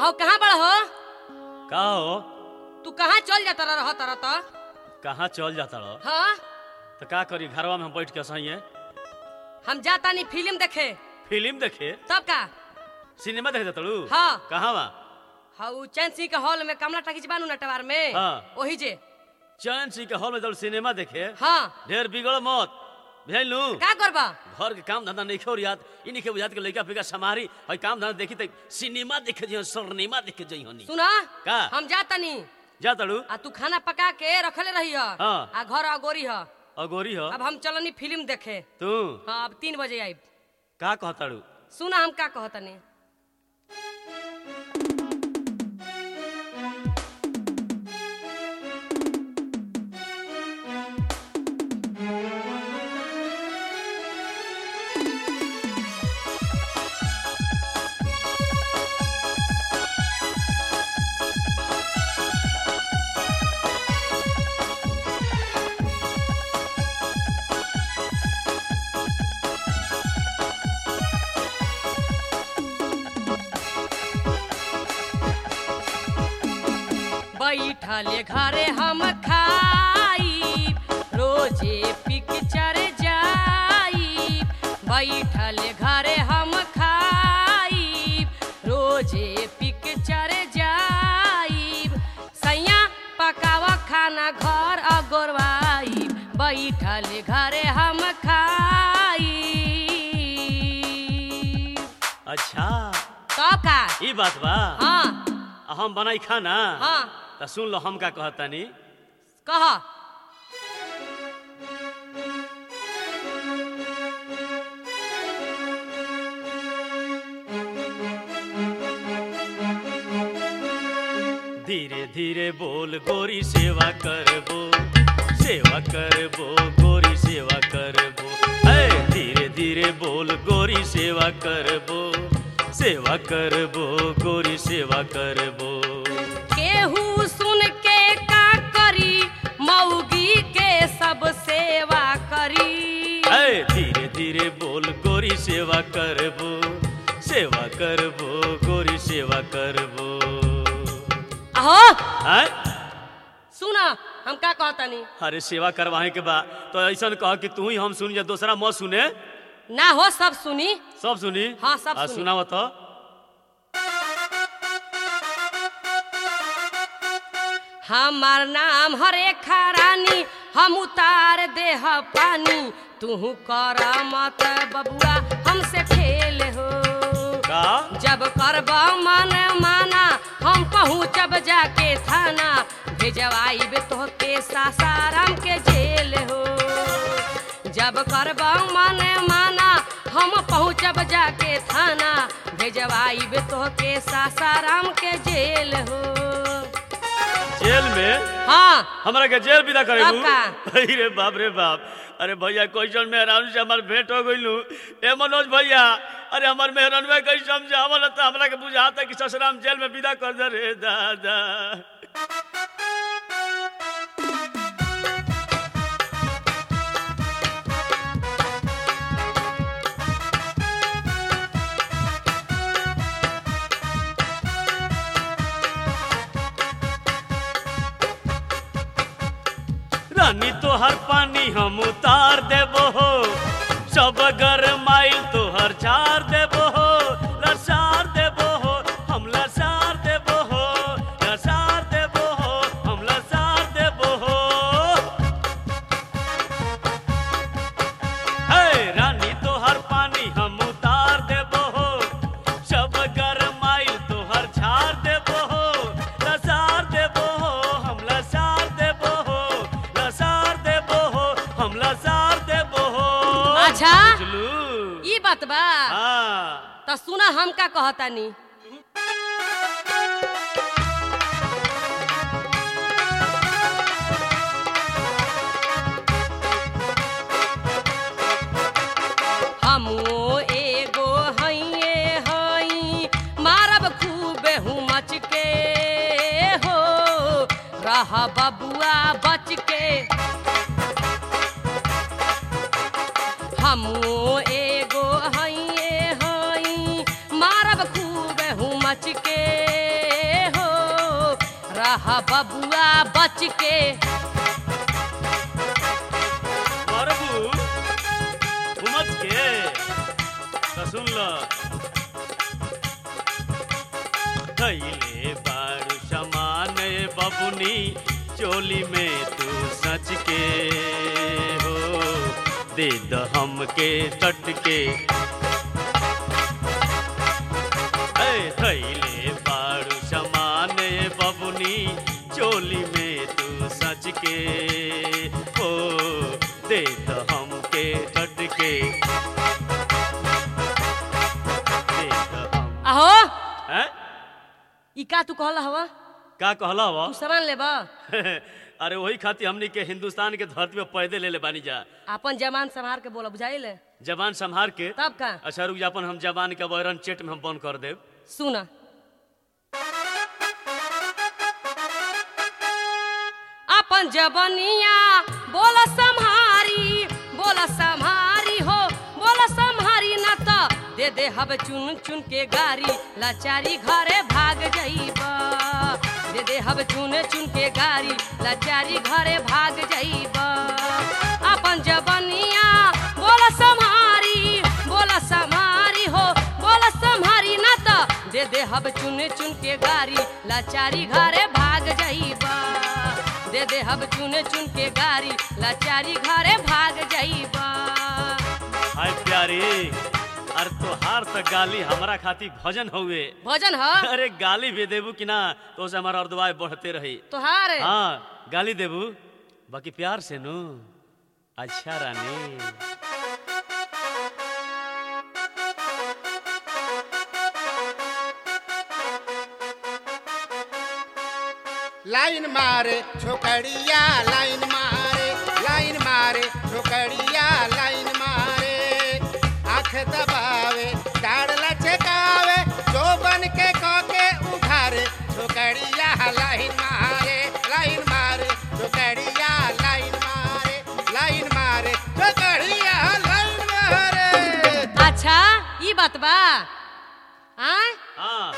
आओ कहाँ बड़ हो का हो तू कहाँ चल जाता रह तरह तो कहाँ चल जाता रहो हाँ तो का करी घरवा में हम बैठ के सही है हम जाता नहीं फिल्म देखे फिल्म देखे तब का सिनेमा देखे तड़ू हाँ कहाँ बा हाँ उ चैन सिंह के हॉल में कमला टाकीज बानू नटवार में हाँ। वही जे चैन सिंह के हॉल में जब सिनेमा देखे हाँ ढेर बिगड़ मत बुझलू का करबा घर के काम धंधा नहीं हो याद इन्हीं के बुझात के लड़का फिका समारी और काम धंधा देखी तो सिनेमा देखे जी सिनेमा देखे जी हनी सुना का? हम जाता नहीं जा तड़ू आ तू खाना पका के रखले रही है हाँ। आ घर अगोरी है अगोरी हो अब हम चलनी फिल्म देखे तू हाँ अब तीन बजे आई का कहताड़ू सुना हम का कहतनी बैठले घरे हम खाई रोजे पिक्चर जाई बैठले घरे हम खाई रोजे पिक्चर जाई सैया पकावा खाना घर अगोरवाई बैठले घरे हम खाई अच्छा तो का ई बात बा हाँ आ हम बनाई खाना हाँ तो सुन लो हम का कहतानी कह धीरे धीरे बोल गोरी सेवा करबो सेवा करबो गोरी सेवा करबो है धीरे धीरे बोल गोरी सेवा करबो सेवा करबो गोरी सेवा करबो केहू सुन के का करी मौगी के सब सेवा करी है धीरे धीरे बोल गोरी सेवा करबो सेवा करबो गोरी सेवा करबो अहो है सुना हम का कहतनी अरे सेवा करवाए के बा तो ऐसा कह कि तू ही हम सुनी या दूसरा मत सुने ना हो सब सुनी सब सुनी हाँ, सब आ, सुनी। सुनाओ तो हमार नाम हरेखा रानी हम उतार देह पानी तू कर मत बबुआ हमसे खेल हो का जब करब मन माना हम पहुँचब जाके थाना भेजवाइब तोहके सासाराम के जेल हो जब करब मन माना हम पहुँचब जाके थाना भेजवाइब तोहके सासाराम के जेल हो जेल में हाँ हमरा के जेल विदा करे तब का? अरे बाप रे बाप अरे भैया क्वेश्चन में हैरान से हमार भेंट हो गइलू ए मनोज भैया अरे हमार मेहरान में कहीं समझावल त हमरा के बुझाता कि ससुराम जेल में विदा कर दे रे दादा रानी तोहर पानी हम उतार देबो हो सब गरमाइल तोहर झार देबो हो लसार देबो हो हम लसार देबो हो लसार देबो हो हम लसार देबो हो हे रानी तोहर पानी हम उतार देबो हो सब गरमाइल तोहर झार देबो हो लसार देबो हो हम लसार देबो हो लसार देबो हो हम लसार देबो हो अच्छा बुझलू ई बात बा हाँ तो सुना हम का कहतानी हमो एगो हइये हई मारब खूबे हूँ मच के हो रह बबुआ बच के हमो एगो हइये हई मारब खूब हूँ मच के रह बबुआ बच के मरबू घुमच के तो सुन लो कैले बारू समान बबुनी चोली में तू सच के हो दे द हमके तट के ऐ थैले बारू समान बबुनी चोली में तू सच के हो दे द हमके तट के दे द हम आहो हैं? ई का तू कहला हवा का कहला तू वा सामान लेबा अरे वही खातिर हमनी के हिंदुस्तान के धरती पे पैदे ले ले बानी जा अपन जमान संभार के बोला बुझाइल जबान संभार के तब का अच्छा रुक जा अपन हम जबान के बैरन चेट में हम बंद कर देब सुना अपन जबनिया बोल संहारी बोल संहारी हो बोल संहारी न त दे दे हब चुन चुन के गारी लाचारी घरे भाग जाइबा दे दे हब चुन चुन के गारी लाचारी घरे भाग जाइबा अपन जबनिया बोल संहारी बोल संहारी हो बोल संहारी न त दे दे हब चुन चुन के गारी लाचारी घरे भाग जाइबा दे दे हब चुन चुन के गारी लाचारी घरे भाग जाइबा हाय प्यारी अरे तोहार त गाली हमरा खातिर भजन हउए भोजन ह अरे गाली भी देबू कि ना तो से हमारा अर्दवाय बढ़ते रही तोहार हाँ गाली देबू बाकी प्यार से नु अच्छा रानी लाइन मारे छोकड़िया लाइन मारे लाइन मारे छोकड़िया लाइन मारे आंख दबावे डाड़ लचकावे जो बन के कके उघारे छोकड़िया लाइन मारे लाइन मारे छोकड़िया लाइन मारे लाइन मारे छोकड़िया लाइन मारे अच्छा ई बात बा आय हाँ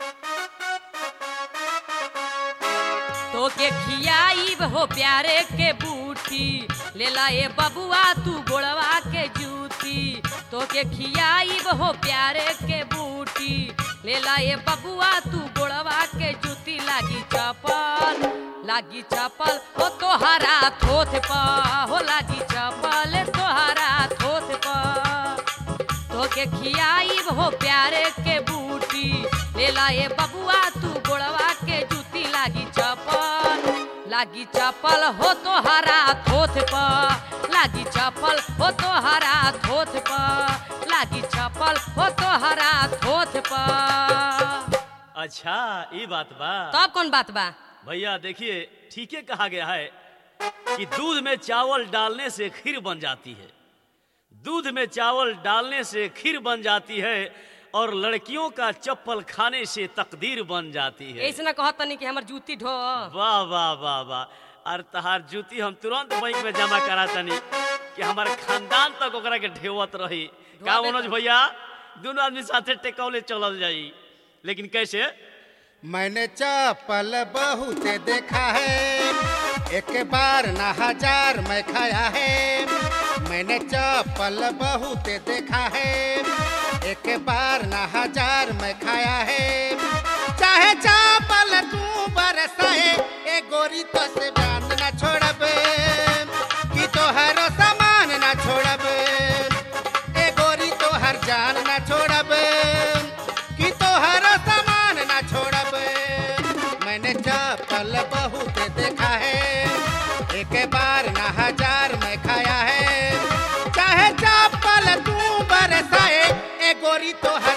तो के खियाईब हो प्यारे के बूटी ले ला ए बबुआ तू गोड़वा के जूती तो के खियाईब हो प्यारे के बूटी ले ला ए बबुआ तू गोड़वा के जूती लागी चपल लागी चपल हो तोहरा थोथ पा हो लागी चपल तोहरा थोथ पा तोके खियाईब हो प्यारे के बूटी ले ला ए बबुआ तू गोड़वा के जूती लागी चपल लागी चपल हो तोहरा थोथ प लागी चपल हो तोहरा थोथ प लागी चपल हो तोहरा थोथ प अच्छा ये बात बा तब कौन बात बा भैया देखिए ठीके कहा गया है कि दूध में चावल डालने से खीर बन जाती है दूध में चावल डालने से खीर बन जाती है और लड़कियों का चप्पल खाने से तकदीर बन जाती है ऐसे ना कहत तनी कि हमर जूती ढो वाह वाह वाह वाह और तहार जूती हम तुरंत बैंक में जमा करा तनी कि हमारे खानदान तक ओकरा के ढेवत रही का ढोआ मनोज बेटा। भैया दोनों आदमी साथे टेकौले चलल जाई लेकिन कैसे मैंने चप्पल बहुत देखा है एक बार ना हजार मैं खाया है मैंने चप्पल बहुत देखा है एक बार ना हजार मैं खाया है चाहे चप्पल तू बरसाए ए गोरी तो से जान ना छोड़बे कि तोहरो सामान ना छोड़बे ए गोरी तोहर जान ना छोड़बे कि तोहर सामान ना छोड़बे मैंने चप्पल बहुत देखा है एक बार ना हजार मैं खाया है चाहे चप्पल तू बरसाए ए गोरी तोहर